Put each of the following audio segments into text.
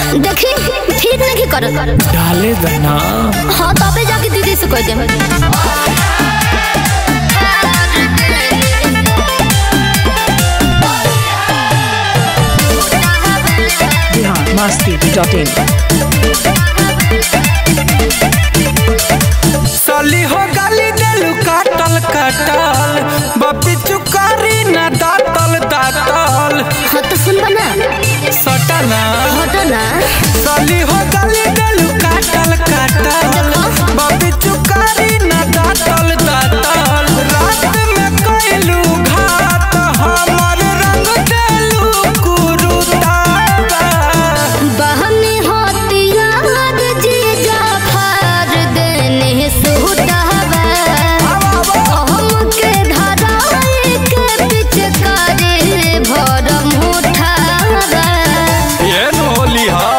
देखी ठीक नहीं कर डाले दना हाँ तबे जाके दीदी से कह दे बिहार मस्ती डॉट इन सली हो गली देलू काटल काटल बपी चुकारी ना दातल दातल हाँ तो सुन बना सटना हटो ना सली हो गली देलू काटल काटल बपी चुकारी ना दातल दातल रात में कैलू घात हमर रंग देलू कुरुतावा बहनी होती याद जीजा फार देने सुतावा हमके धराए के पिचकारी भरम उठावा ये न होली हा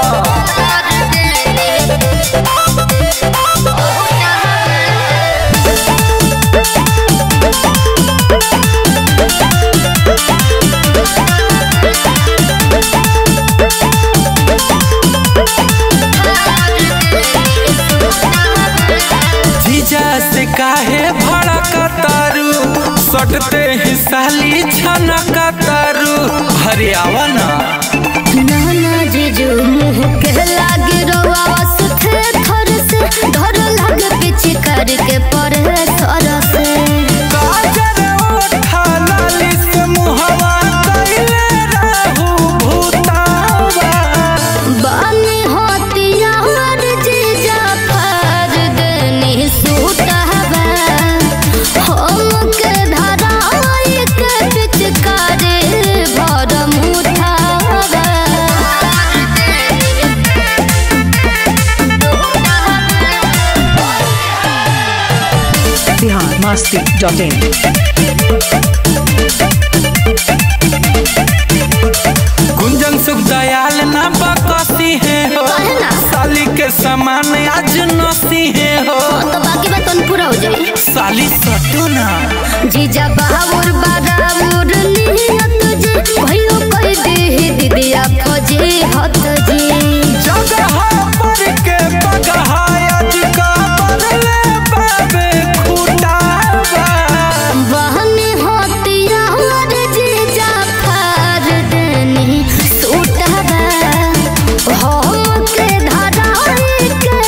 जीजा से काहे भड़कतारू सटते ही साली छनकतारू हरियावा ना नाना जीजू मुँह के लागे रोवा सुथे थर से डर लागे पीछे करके पड़े सर से काजर ओठा लाली से मुहवा कइले रहू भूतावा बानी होती यार जीजा फार देनी सूटावा हमके धराए के पिचकारी भरम उठावा बिहार मस्ती डॉट इन गुंजन सुख दयाल ना बकसी है हो काहे ना? साली के समान आज नसी है हो तो बाकी बात तो पूरा हो जाए साली सटो ना जीजा बाबूर बाराबूर नियत जी भयो कह दे दीदिया फौजी हत जी जगह पर के बगहायत का बदले बाबे खुटावा बहनी होती यार जीजा फार देनी सूटवा हमके धराए के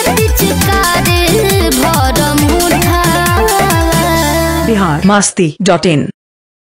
पिचकारी भरम उठावा बिहार मस्ती डॉट इन